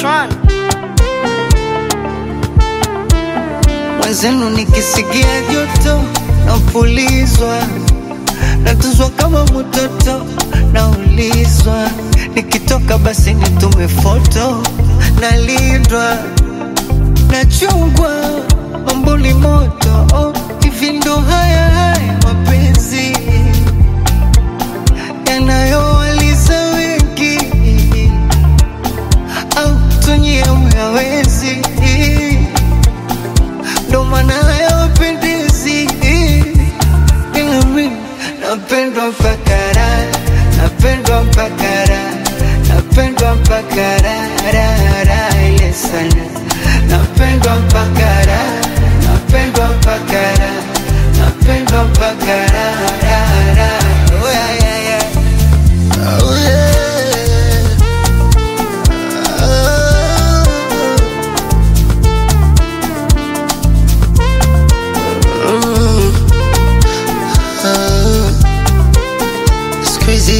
Tron. Mwenzenu nikisikia joto napulizwa, natuzwa kama mtoto, naulizwa nikitoka basi nitume foto, nalindwa nachungwa mambuli moto oh, hivi ndo haya haya mapenzi yanayowaliza wengi au tunyie myawezi ndo maana hayawapendezi ila mi napendwa mpaka raha napendwa mpaka raha napendwa mpaka raha raha raha ile sana napendwa mpaka raha napendwa mpaka raha napendwa mpaka raha raha raha oh, yeah, yeah, yeah. Oh, yeah. It's crazy.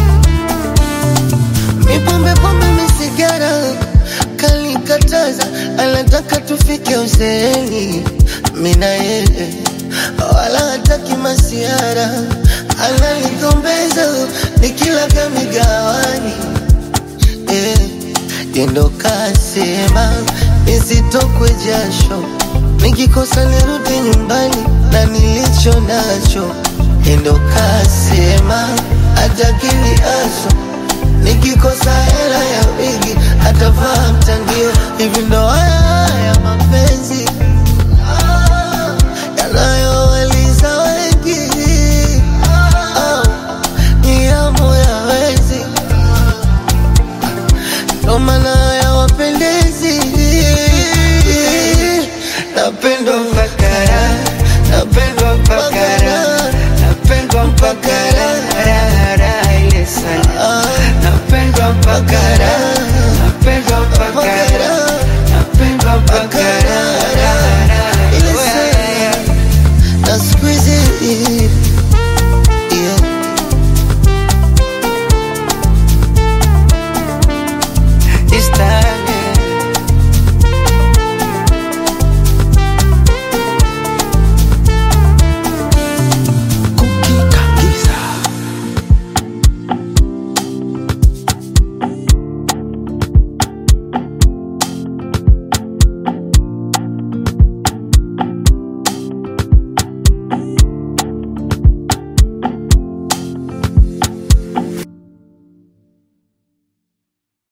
Mi pombe pombe mi sigara kalikataza, anataka tufike uzeeni, mi na yeye wala hataki masiara, ananigombeza nikila kamigawani eh, yendo kasema nisitokwe jasho, nikikosa nirudi nyumbani na nilicho nacho. Yendo kasema atakili aso, nikikosa hela ya wigi atavaa mtandio. Hivi ndo haya haya mapenzi ah, yanayowaliza wengi ah, ni yamu ya wezi ndo maana hayawapendezi. Napenda